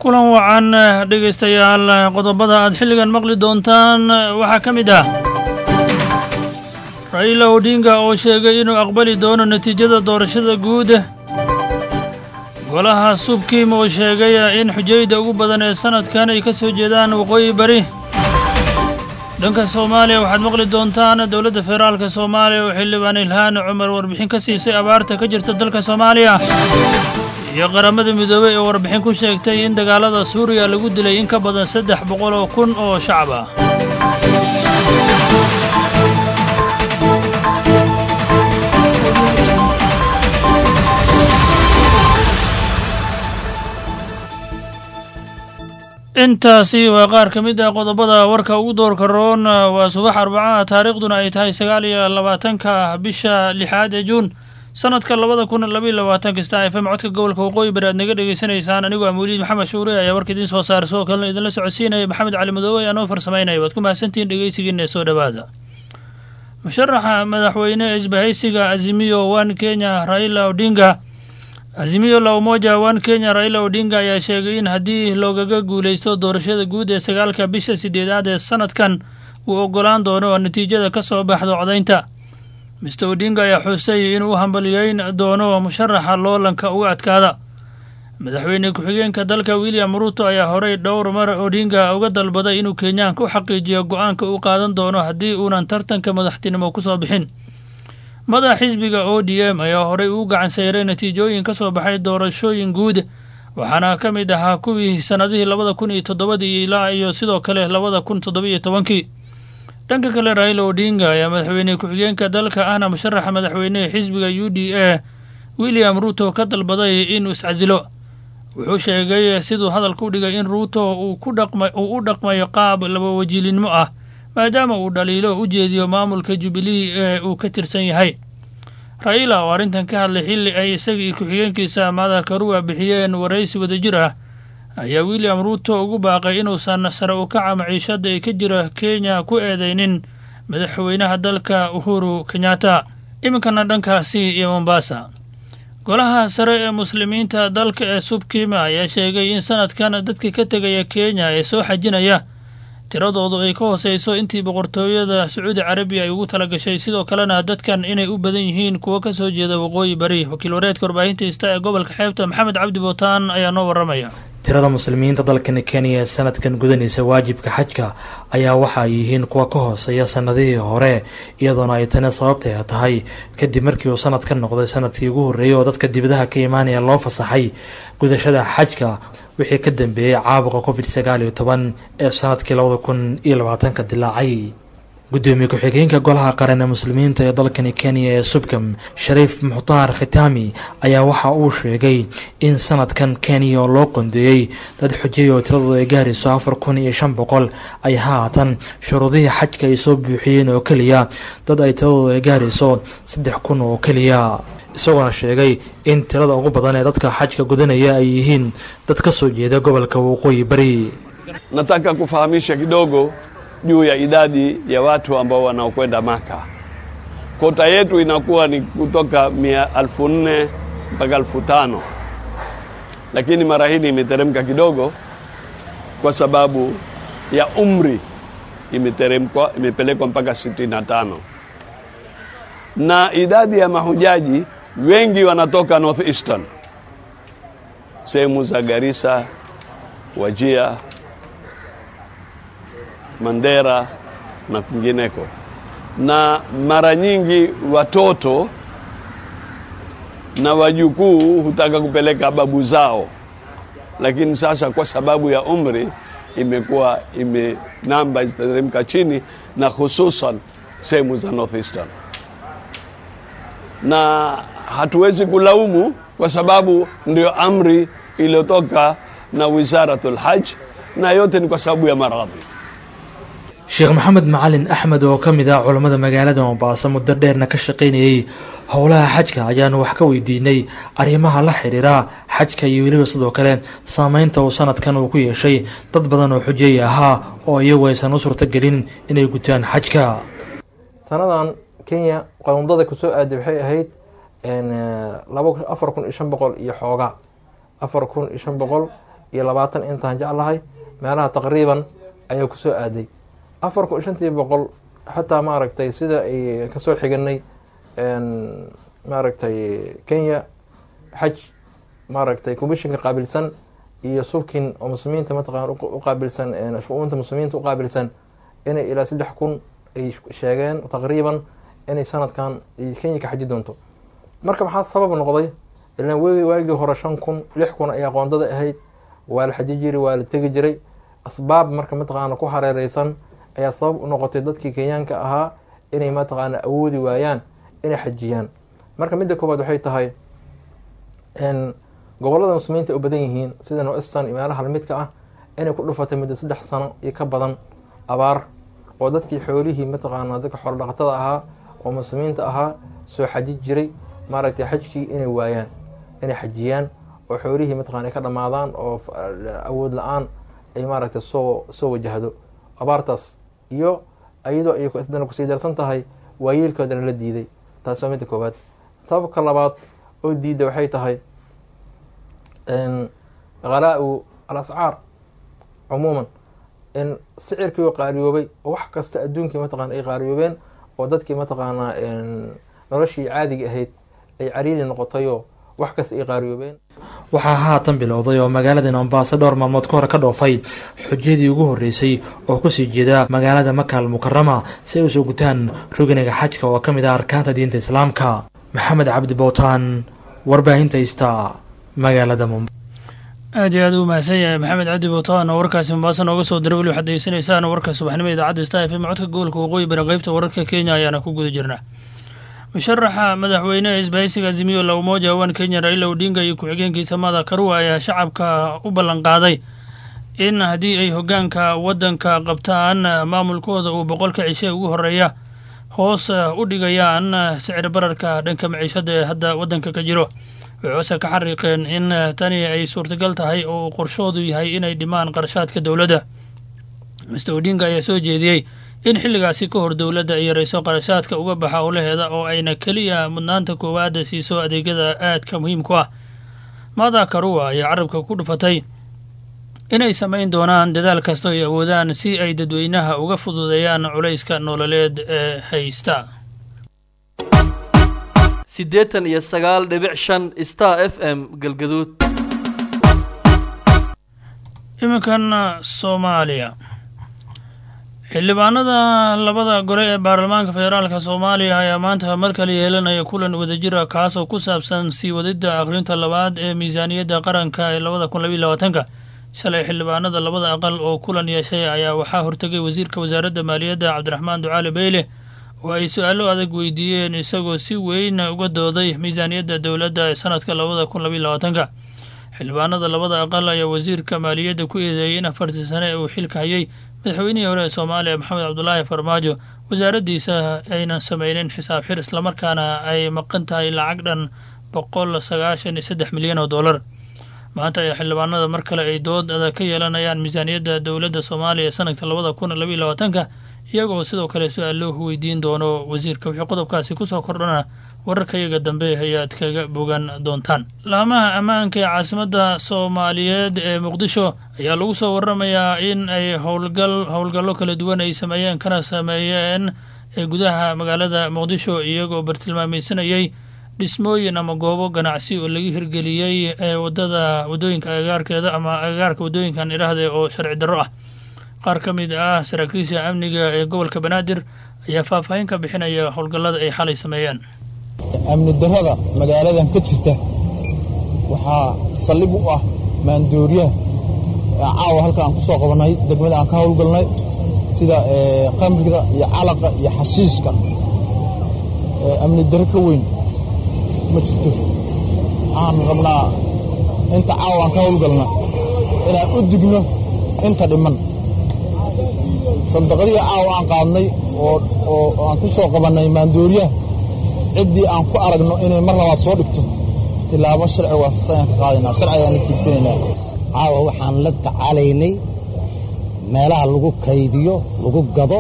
kulan wacan dhegaystayaal qodobada aad xilligan maqli doontaan waxaa ka mid ah raila odinga oo sheegay inuu aqbali doono natiijada doorashada guud golaha subkiim oo sheegay in xujayda ugu badan ee sannadkan ay ka soo jeedaan waqooyi bari dhanka soomaaliya waxaad maqli doontaan dowladda federaalka soomaaliya oo xildhibaan ilhaan cumar warbixin ka siisay abaarta ka jirta dalka soomaaliya iyo qaramada midoobey ee warbixin ku sheegtay in dagaalada suuriya lagu dilay in ka badan saddex boqol oo kun oo shacab ah intaasi waa qaar ka mid ah qodobada warka ugu doorka roon waa subax arbacaha taariikhduna ay tahay sagaal iyo labaatanka bisha lixaad ee juun sanadka labada kun labaiy labaatanka star f m codka gobolka waqooyi bari aad naga dhegaysanaysaan anigoo ah mawliid maxamed shuure ayaa warka idiin soo saaray sidoo kalena idinla socodsiinaya maxamed cali madoobe ayaa noo farsamaynaya waad ku mahadsantihiin dhegeysigiina ee soo dhowaada musharaxa madaxweyne isbahaysiga azimiyo one kenya raila odinga azimiyo la umoja one kenya raila odinga ayaa sheegay in haddii loogaga guulaysto doorashada guud ee sagaalka bisha sideedaad ee sanadkan uu ogolaan doono natiijada ka soo baxda codaynta mister odinga ayaa xuusay inuu u hambaliyeyn doono musharaxa loolanka uga adkaada madaxweyne ku-xigeenka dalka william ruuto ayaa horey dhowr mar odinga uga dalbaday inuu kenyaanka u xaqiijiyo go-aanka uu qaadan doono haddii uunan tartanka madaxtinimo ku soo bixin madax xisbiga o d m ayaa horey uu gacan sayray natiijooyin ka soo baxay doorashooyin guud waxaana ka mid ahaa kuwii sannadihii labada kun iyo toddobadii ilaa iyo sidoo kale labada kun toddobiyo tobankii dhanka kale raila odinga ayaa madaxweyne ku-xigeenka dalka ahna musharaxa madaxweynehe xisbiga u d a william ruuto ka dalbaday inuu iscasilo wuxuu sheegay siduu hadalka u dhigay in ruuto uu u dhaqmayo qaab laba wajiilinimo ah maadaama uu dhaliilo u jeediyo maamulka jubilee ee uu ka tirsan yahay raila oo arrintan ka hadlay xilli ay isagii ku-xigeenkiisa mada karuwa bixiyeen waraysi wadajir ah ayaa william ruuto ugu baaqay inuusan sare u kaca maciishada ee ka jira kenya ku eedeynin madaxweynaha dalka uhuru kenyatta iminkana dhankaasi iyo mombasa golaha sare ee muslimiinta dalka ee subkima ayaa sheegay in sanadkan dadka ka tegaya kenya ee soo xajinaya tiradoodu ay ka hooseyso intii boqortooyada sacuudi carabiya ay ugu tala gashay sidoo kalena dadkan inay u badan yihiin kuwo ka soo jeeda waqooyi bari wakiil wareedka warbaahinta ista ee gobolka xeebta maxamed cabdi bootaan ayaa noo warramaya tirada muslimiinta dalkani kenya ee sanadkan gudanaysa waajibka xajka ayaa waxa ay yihiin kuwa ka hooseeya sanadihii hore iyadoona ay tani sababtay tahay kadib markii uu sanad ka noqday sanadkii ugu horreeyey oo dadka dibadaha ka imaanaya loo fasaxay gudashada xajka wixii ka dambeeyey caabuqa covid sagaal iyo toban ee sanadkii labada kun iyo labaatanka dilaacay gudoomiye ku-xigeenka golaha qaran ee muslimiinta ee dalkani kenya ee subkam shariif mukhtaar khitaami ayaa waxa uu sheegay in sanadkan kenya oo loo qondeeyey dad xujay oo tiradooda ay gaarayso afar kun iyo shan boqol ay haatan shuruudihii xajka ay soo buuxiyeen oo keliya dad ay tiradooda ay gaarayso saddex kun oo keliya isagoona sheegay in tirada ugu badan ee dadka xajka gudanaya ay yihiin dad ka soo jeeda gobolka waqooyi bari nataka kufahamisha kidogo juu ya idadi ya watu ambao wanaokwenda Maka. Kota yetu inakuwa ni kutoka mia alfu nne mpaka alfu tano lakini mara hii imeteremka kidogo kwa sababu ya umri imeteremkwa, imepelekwa mpaka sitini na tano na idadi ya mahujaji wengi wanatoka North Eastern, sehemu za Garissa, Wajia, Mandera na kwingineko, na mara nyingi watoto na wajukuu hutaka kupeleka babu zao, lakini sasa kwa sababu ya umri imekuwa ime namba zitateremka chini, na hususan sehemu za northeastern, na hatuwezi kulaumu kwa sababu ndio amri iliyotoka na Wizaratul Hajj, na yote ni kwa sababu ya maradhi. sheekh maxamed macalin axmed oo ka mid ah culammada magaalada mombaaso muddo dheerna ka shaqaynayey howlaha xajka ayaanu wax ka weydiinay arrimaha la xidhiira xajka iyo weliba sidoo kale saameynta uu sanadkan uu ku yeeshay dad badan oo xujeey ahaa oo iyagu aysan u suurtagelin inay gutaan xajka sanadan kenya qowndada kusoo aaday waxay ahayd laba afar kun iyo shan boqol iyo xooga afar kun iyo shan boqol iyo labaatan intaan jeclahay meelaha taqriiban ayaa kusoo aaday afar kun shantii boqol xataa maaragtay sida ay kasoo xiganay maaragtay kenya xaj maaragtay commishinka qaabilsan iyo subkin oo muslimiinta mataqana uqaabilsan shu-uunta muslimiinta uqaabilsan inay ilaa saddex kun ay sheegeen taqriiban inay sanadkan kenya ka xaji doonto marka maxaa sabab noqday ilaan w waagii hore shan kun lix kun ay aqoondada ahayd waa la xaji jiri waa la tegi jiray asbaab marka mataqaana ku hareereysan ayaa sabab u noqotay dadkii kenyaanka ahaa inay mataqaana awoodi waayaan inay xajiyaan marka midda koowaad waxay tahay gobolada muslimiinta ay u badan yihiin sida northern iyo meelaha lamidka ah inay ku dhufatay muddo saddex sano iyo ka badan abaar oo dadkii xoolihii mataqaana dadka xoolo dhaqatada ahaa oo muslimiinta ahaa soo xaji jiray maaragtay xajkii inay waayaan inay xajiyaan oo xoolihii mataqana ay ka dhamaadaan oo awood la-aan ay maaragtay soo soo wajahdo abaartaas iyo iyadoo ay dana kusii darsan tahay waayeelkoodana la diiday taasi waa midda koowaad sababka labaad oo diidda waxay tahay khalaa-u al ascaar cumuuman in sicirkii oo qaaliyoobay oo wax kasta adduunkii mataqana ay qaaliyoobeen oo dadkii mataqaanaa noloshii caadiga ahayd ay cariiri noqotayoo wax kasta ay qaaliyoobeen waxaa haatan bilowday oo magaalada mombaaso dhowr maalmood ka hore ka dhoofay xujadii ugu horreysay oo kusii jeeda magaalada makaal mukarama si ay usoo gutaan rugniga xajka oo ka mid ah arkaanta diinta islaamka maxamed cabdi bowtaan warbaahinta ista magaalada mumba aad iyo aad u mahadsan yahay maxamed cabdi bowtaan oo warkaasi mombaaso nooga soo diray weli waxaad degeysanaysaan warka subaxnimo idaacadda sta f m codka gobolka waqooyi bari qeybta wararka kenya ayaana ku guda jirnaa musharaxa madaxweyneha isbahaysiga azimiyo la umoja wan kenya raila odinga iyo ku-xigeenkiisa mada karua ayaa shacabka u ballan qaaday in haddii ay hoggaanka waddanka qabtaan maamulkooda uu boqolka cishe ugu horeeya hoos u dhigayaan sicir bararka dhanka maciishada ee hadda waddanka ka jiro waxuuse ka xariiqeen in tani ay suurtagal tahay oo uu qorshoodu yahay inay dhimaan qarashaadka dowladda mister odinga ayaa soo jeediyey in xilligaasi ka hor dowladda ay yarayso qarashaadka uga baxa owlaheeda oo ayna keliya mudnaanta koowaada siiso adeegyada aadka muhiimku ah mada karua ayaa carabka ku dhufatay inay samayn doonaan dadaal kasta ay awoodaan si ay dadweynaha uga fududeeyaan culayska nololeed ee haysta siddeetan iyo sagaal dhibic shan star f m galgaduud iminkan soomaaliya xildhibaanada labada gole ee baarlamaanka federaalka soomaaliya ayaa maanta mar kale yeelanaya kulan wadajira kaasoo ku saabsan sii wadida akhrinta labaad ee miisaaniyadda qaranka ee labada kun labiyo labaatanka shalay xildhibaanada labada aqal oo kulan yeeshay ayaa waxaa hortegay wasiirka wasaaradda maaliyadda cabdiraxmaan ducaale beyle oo ay su-aalo adag weydiiyeen isagoo si weyn uga dooday miisaaniyadda dowladda ee sanadka labada kun labiyo labaatanka xildhibaanada labada aqal ayaa wasiirka maaliyadda ku eedeeyay in afartii sane ee uu xilka hayay madaxweynihii hore ee soomaaliya maxamed cabdulaahi farmaajo wasaaraddiisa aynan sameynin xisaab xir islamarkaana ay maqan tahay lacag dhan boqol sagaashan iyo saddex milyan oo dollar maanta ayaa xildhibaanada mar kale ay dood adag ka yeelanayaan miisaaniyadda dowladda soomaaliya ee sanadka labada kun labiyo labaatanka iyagoo sidoo kale su-aal loo weydiin doono wasiirka wixii qodobkaasi kusoo kordhana wararka iyaga dambe ayaad kaga bogan doontaan laamaha ammaanka ee caasimadda soomaaliyeed ee muqdisho ayaa lagu soo waramayaa in ay howlgal howlgallo kala duwan ay sameeyeen kana sameeyeen ee gudaha magaalada muqdisho iyagoo bartilmaameysanayay dhismooyin ama goobo ganacsi oo laga hirgeliyey ee wadada wadooyinka agagaarkeeda ama agagaarka wadooyinkan idhaahde oo sharci darro ah qaar ka mid ah saraakiisha amniga ee gobolka banaadir ayaa faahfaahin ka bixinaya howlgallada ay xalay sameeyeen amni darrada magaaladan ka jirta waxaa saldhig u ah maandooriyaha caawa halka aan ku soo qabannay degmada aan ka howlgalnay sida qamriga iyo calaqa iyo xashiishka amni darro ka weyn ma jirto waxaan rabnaa inta caawa aan ka howlgalna inaan u digno inta dhiman sandaqadihii caawa aan qaadnay oo aan ku soo qabannay maandooriyaha ciddii aan ku aragno inay mar labaad soo dhigto tilaabo sharci waafaqsan ayaan ka qaadaynaa sharci ayaan la tiigsanaynaa caawa waxaan la tacaalaynay meelaha lagu kaydiyo lagu gado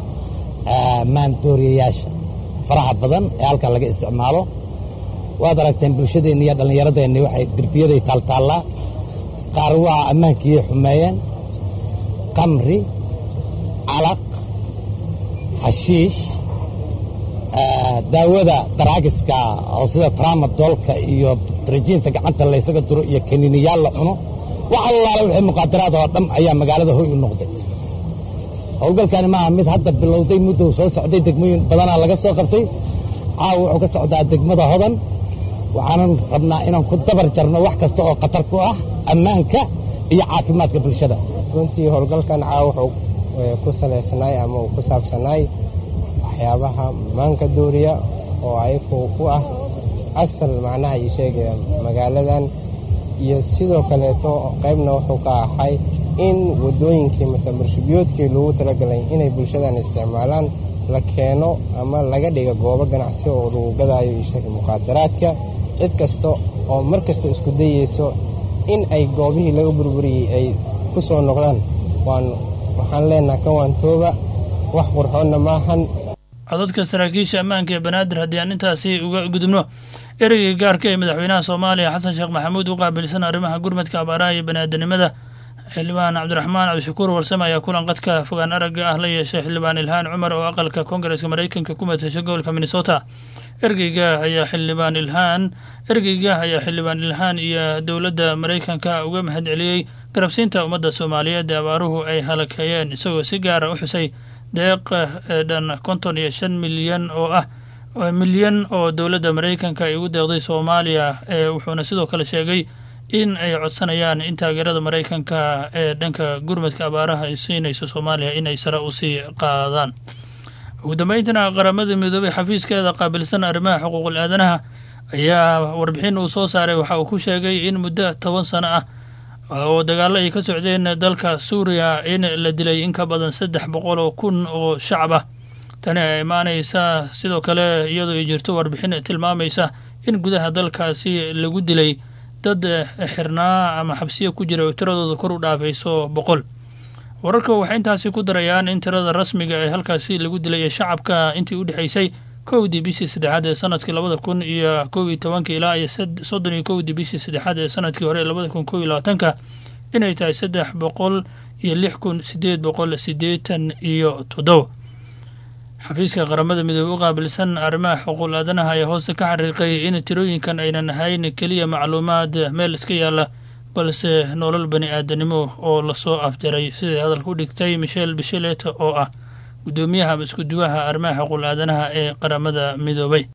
maandooriyayaasha faraha badan ee halkan laga isticmaalo waad aragteen bulshadeenni iyo dhallinyaradeenni waxay derbiyaday taaltaallaa qaar waa ammaankii xumeeyeen qamri calaq xashiish daawada daraagiska oo sida tramadolka iyo trajiinta gacanta laysaga duro iyo kaniiniyaal la cuno wax allaale wixii muqaadaraad oo dham ayaa magaalada hoy u noqday howlgalkani maaha mid hadda bilowday muddow soo socday degmooyin badanaa laga soo qabtay caawa wuxuu ka socdaa degmada hodan waxaanan rabnaa inaan ku dabar jarno wax kasta oo khatar ku ah ammaanka iyo caafimaadka bulshada runtii howlgalkan caawa wuxuu ku salaysanaay ama uu ku saabsanaay waxyaabaha maanka dooriya oo ayagu ku ah asal macnaha ii sheegaya magaaladan iyo sidoo kaleeto qaybna wuxuu ka ahay in waddooyinkii mase marshubiyoodkii loogu talagalay inay bulshadan isticmaalaan la keeno ama laga dhiga goobo ganacsi oo lagu gadaayo ii sheega muqaadaraadka cid kasta oo mar kasta isku dayeyso in ay goobihii laga burburiyey ay ku soo noqdaan waan waxaan leenaha kan waan tooba wax qurxoonna maahan codadka saraakiisha ammaanka ee banaadir haddii aan intaasi uga gudubno ereyga gaarka ee madaxweynaha soomaaliya xasan sheekh maxamuud u qaabilsan arrimaha gurmadka abaaraha iyo baniaadanimada xildhibaan cabdiraxmaan cabdishakuur warsame ayaa kulan qadka fogaan aragga ah la yeeshay xildhibaan ilhaan cumar oo aqalka koongareeska maraykanka ku matashay gobolka minnesota ergeyga ayaa xildhibaan ilhaan ergeyga ayaa xildhibaan ilhaan iyo dowladda maraykanka uga mahad celiyey garabsiinta ummadda soomaaliyeed ee abaaruhu ay halakeeyeen isagoo si gaara u xusay deeq ee dhan konton iyo shan milyan oo ah milyan oo dowladda maraykanka ay ugu deeqday soomaaliya ee wuxuuna sidoo kale sheegay in ay codsanayaan in taageerada maraykanka ee dhanka gurmadka abaaraha ay siinayso soomaaliya inay sare usii qaadaan ugu dambeyntina qaramada midoobay xafiiskeeda qaabilsan arrimaha xuquuqul aadanaha ayaa warbixin uu soo saaray waxa uu ku sheegay in muddo toban sano ah oo dagaallo ay ka socdeen dalka suuriya in la dilay in ka badan saddex boqol oo kun oo shacab ah tani ay imaanaysa sidoo kale iyadoo ay jirto warbixin tilmaamaysa in gudaha dalkaasi lagu dilay dad xirnaa ama xabsiya ku jira oo tiradooda kor u dhaafayso boqol wararka waxay intaasi ku darayaan in tirada rasmiga ee halkaasi lagu dilay ee shacabka intii u dhexaysay kowdii bishii saddexaad ee sanadkii labada kun iyo kow iyo tobanka ilaa iyo soddon iyo kowdii bishii saddexaad ee sanadkii hore ee labada kun kow iyo labaatanka inay tahay saddex boqol iyo lix kun sideed boqol siddeetan iyo toddoba xafiiska qaramada midoobe u qaabilsan arrimaha xuquuq aadanaha ayaa hoosta ka xariiqay in tirooyinkan aynan ahayn keliya macluumaad meel iska yaalla balse nolol bani aadanimo oo lasoo afjaray siday hadalka u dhigtay michel bishelet oo ah guddoomiyaha ama isku duwaha arrimaha xuquuq aadanaha ee qaramada midoobay